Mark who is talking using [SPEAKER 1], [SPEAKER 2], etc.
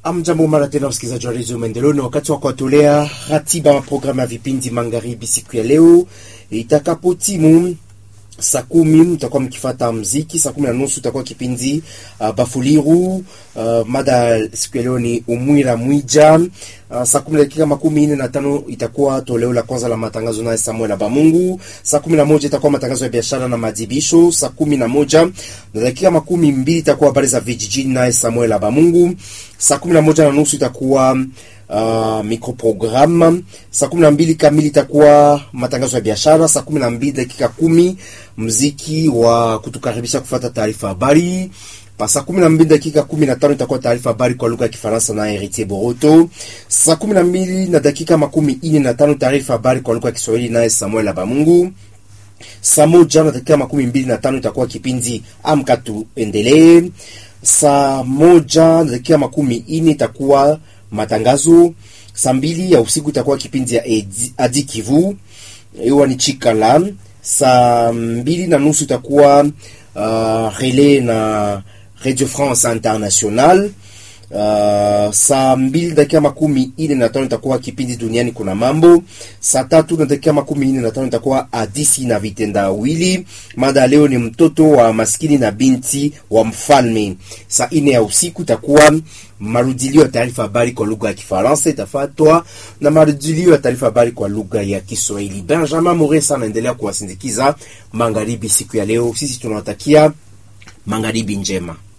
[SPEAKER 1] Amjambo mara tena msikilizaji wa redio Maendeleo, ni wakati wa kuwatolea ratiba programu ya vipindi magharibi siku ya leo itakapotimu saa kumi mtakuwa mkifata mziki. Saa kumi na nusu itakuwa kipindi uh, Bafuliru. Uh, mada siku ya leo ni umwira mwija. Uh, saa kumi na dakika makumi nne na tano itakuwa toleo la kwanza la matangazo naye Samuel Abamungu. Saa kumi na moja itakuwa matangazo ya biashara na madibisho. Saa kumi na moja na dakika makumi mbili itakuwa habari za vijijini naye Samuel Abamungu. Saa kumi na moja na nusu itakuwa Uh, microprogramme. Saa kumi na mbili kamili itakuwa matangazo ya biashara. Saa kumi na mbili dakika kumi mziki wa kutukaribisha kufata taarifa habari. Pa saa kumi na mbili dakika kumi na tano itakuwa taarifa habari kwa lugha ya Kifaransa na Heritier Boroto. Saa kumi na mbili na dakika makumi ine na tano taarifa habari kwa lugha ya Kiswahili naye Samuel Abamungu. Saa moja na dakika makumi mbili na tano itakuwa kipindi amka tuendelee. Saa moja na dakika makumi ine itakuwa matangazo. Saa mbili ya usiku itakuwa kipindi ya Adi Kivu, iwa ni Chikala. Saa mbili na nusu itakuwa uh, relais na Radio France International. Uh, saa mbili dakika makumi ine na tano itakuwa kipindi duniani kuna mambo. Saa tatu na dakika makumi ine na tano itakuwa hadisi na vitendawili. Mada leo ni mtoto wa maskini na binti wa mfalme. Saa ine ya usiku itakuwa marudilio ya taarifa habari kwa lugha ya Kifaransa, itafuatwa na marudilio ya taarifa habari kwa lugha ya Kiswahili. Benjamin Moresa anaendelea kuwasindikiza magharibi siku ya leo. Sisi tunawatakia magharibi njema.